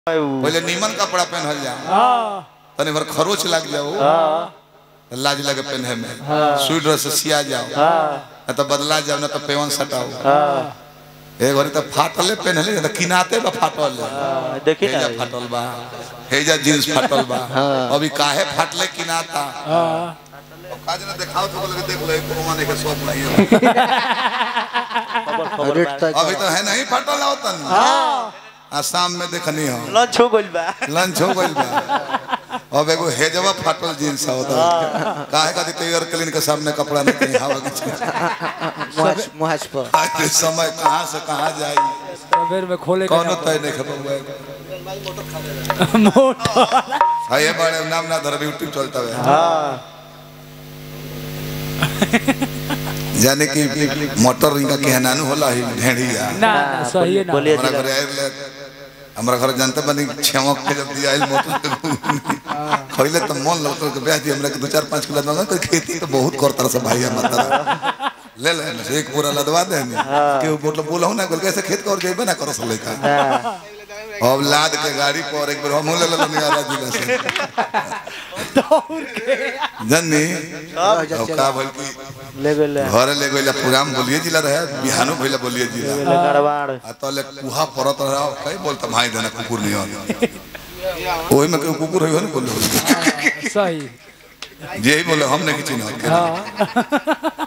पहले नीमन कपड़ा पहनल जा तनी भर खरोच लग जाओ लाज लगे पहने में स्वीट ड्रेस से सिया जाओ न तो बदला जाओ न तो पेवन सटाओ एक बार तो फाटले पहनले तो किनाते बा फाटल देखी हेजा ना फाटल बा हेजा जींस फाटल बा अभी काहे फाटले किनाता काज ना दिखाओ तो बोले देख ले कोमा ने के सब नहीं है खबर खबर रेट बा। तक अभी तो है नहीं फाटल होतन आसाम में देखनी हो लंच हो गइल बा लंच हो गइल बा अब एगो हेजवा फाटल जींस होता काहे का तो एयर क्लीन के सामने कपड़ा नहीं कहीं हवा के चीज मुहाज मुहाज पर आज के समय कहां से कहां जाई बेर में खोले के कौनो तय नहीं खबर हुआ मोटर हाय ये बड़े नाम ना धर यूट्यूब चलता है जाने की मोटर इनका कहनानु होला ही ढेड़िया ना ना सही है ना बोलिए हमारा जिला घर आयल ले हमारा घर जानते बनी छमक के जब दिया आयल मोटर खइले तो मन लगता है कि ब्याह दी हमरा के दो चार पाँच किलो दूंगा कोई खेती तो बहुत करता से भाई मतलब ले ले ले, एक पूरा लदवा दे के मतलब बोलहु ना बोल कैसे खेत कर जेबे ना करो सले का अब लाद के गाड़ी पर एक बार हम ले ले नियारा जिला से जन्नी अब का बोल की ले गेले घरे ले गइला प्रोग्राम बोलिए जिला रहे बिहानो भइला बोलिए जिला ले गड़बाड़ आ तले कुहा परत रहा कई बोलता भाई देना कुकुर नहीं हो ओही में कोई कुकुर होई हो ना बोलो सही जे ही बोले हम नहीं चिन्ह हाँ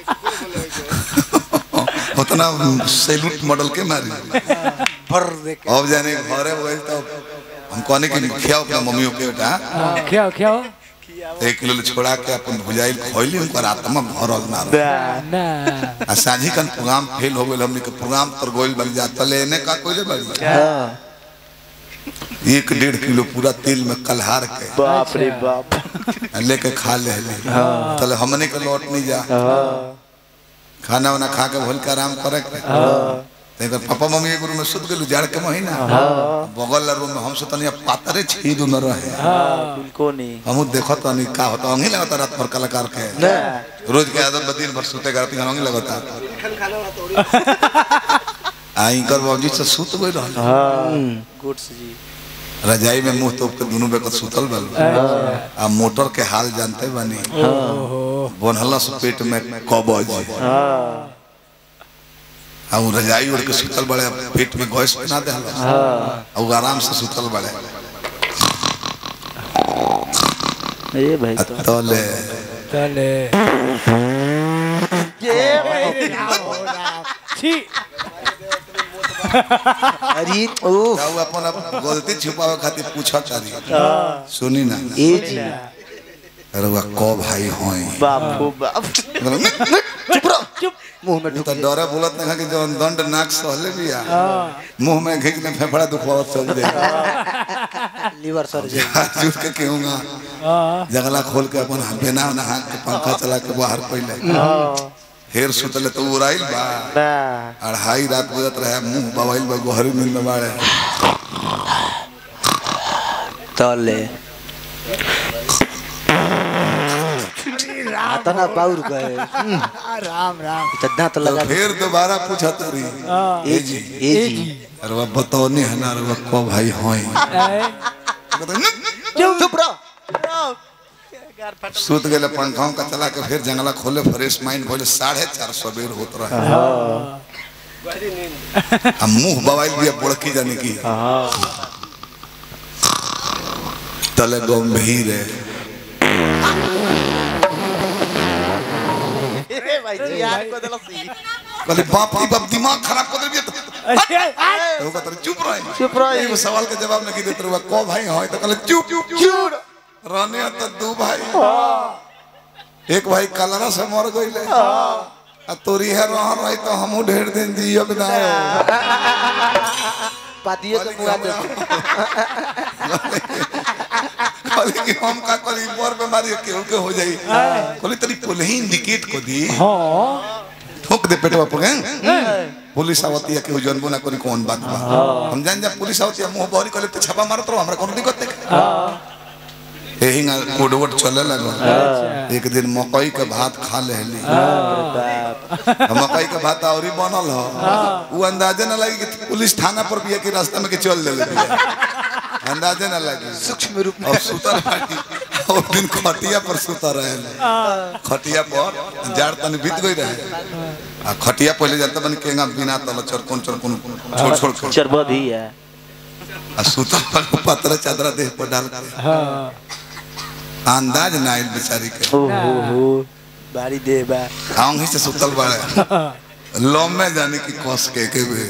उतना सैल्यूट मॉडल के मारी भर दे के अब जाने घरे बोल तो हम कहने की खियाओ अपना मम्मियों के बेटा हाँ, क्या क्या एक किलो ले छोड़ा के अपन भुजाई खइली उनकर आत्मा भरल ना रहे। ना आ साझी कन प्रोग्राम फेल हो गेल हमनी के प्रोग्राम पर गोइल बन जा तले एने का कोइले बन हाँ एक डेढ़ किलो पूरा तेल में कलहार के बाप रे बाप लेके खा ले ले तले हमने के लौट नहीं जा खाना वाना खा के भूल के आराम करे के ते कर पापा मम्मी के गुरु में सुत गेलु जाड़ के महीना बगल रूम में हम सुतनिया पातरे छीद में रहे बिल्कुल नहीं हम देखत तनी का होता अंगी लगता रात भर कलाकार के रोज के आदत बदीन भर सुते करती अंगी लगता आई कर बाबूजी से सुत गई रहल हाँ गुड्स जी रजाई में मुंह तोप के दोनों बेकत सुतल बल आ मोटर के हाल जानते बानी बनहलस पेट में कबज हाँ आ उ रजाई ओढ़ के सुतल बड़े पेट में गैस बना दे आ उ आराम से सुतल बड़े ये भाई आ तो तले चले छी अरे ओह उ अपन अपन गलती छुपावे खातिर पूछत तारी सुनी ना ए जी अरे वा को भाई होई बापू बाप चुप रहो चुप मुंह में उ त डरे बोलत ना कि जौन दंड नाक सहले बिया मुंह में घिच ले फेफड़ा दुखवावत चल जाए लीवर सर्जरी जुट के कहूंगा हाँ जंगला खोल के अपन बेना ना हाथ के पंखा चला के बाहर पहले हेर सुतले तो उड़ाइल बा ना अढ़ाई रात बजत रहे मुंह बवाइल बा गोहरी नींद में बाड़े तले तना बाउर गए राम राम तो दांत तो लगा फिर दोबारा पूछा तरी ए जी ए जी अरे वह बतौनी है ना अरे वह को भाई होई ए, चुप रहो सुत गेले पंखाओं का चला के फिर जंगला खोले फ्रेश माइंड खोले साढ़े चार सौ बेर होत रहे आ मुंह बवाइल भी बुड़की जाने की तले गंभीर है कहले बाप रे बाप दिमाग खराब कर दिया अरे, आ, तो कहते चुप रहे चुप रहो एगो सवाल के जवाब नहीं देते रहुआ को भाई होय तो कहले चुप चुप रहने तो दू भाई एक भाई कलरा से मर गइले आ तोरी है रह रही तो हमहू ढेर दिन जियब ना पादिए के मुआ दे कहली कि हम का करी मोर बीमारी केहू के हो जाई कहली तनी पहले ही इंडिकेट को दी हाँ ठोक दे पेटवा पर पुलिस आवती है केहू जानबो ना करी कौन बात बा हम जान जा पुलिस आवती है मुंह बहरी कहले तो छापा मारत रहो हमरा कोनो दिक्कत नहीं यही ना कोडवट चले लगो एक दिन मकई के भात खा लेली मकई के भात औरी बनल हो उ अंदाजे न लगी कि पुलिस थाना पर भी है कि रास्ता में के चल देले बिया। अंदाजे ना लगे सूक्ष्म रूप में अब सुतर बाटी और दिन खटिया पर सुतर रहे खटिया पर जाड़ तनी बीत गई रहे आ खटिया पहले जाता बन केंगा बिना तल चरकोन चरकोन छोड़ छोड़ के चरबद ही है आ सुतर पर पतरा चादरा देह पर डाल के हाँ अंदाज ना आइल बेचारी के ओ हो हो बारी दे बा आऊंगी से सुतल बाड़े लम में जाने की कस के के बे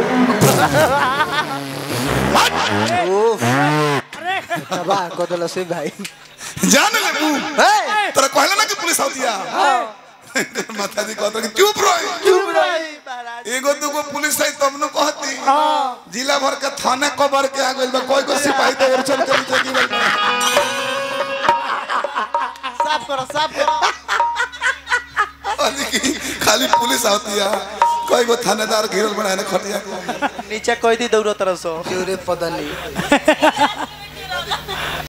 तबाह कर दिल से भाई जान ले तू ए तेरा कहले ना कि पुलिस आवतिया माता जी कहत कि चुप रहो चुप रही एगो दूगो पुलिस है तब न कहती जिला भर के थाने कबर के आ गइल बा कोई को सिपाही तो उड़चल के नीचे गिरल बा साफ करो साफ करो कहली कि खाली पुलिस आवती है कोई को थानेदार घेरल बना है ना खटिया को नीचे कोई दी दौड़ो तरह सो क्यों रे पता नहीं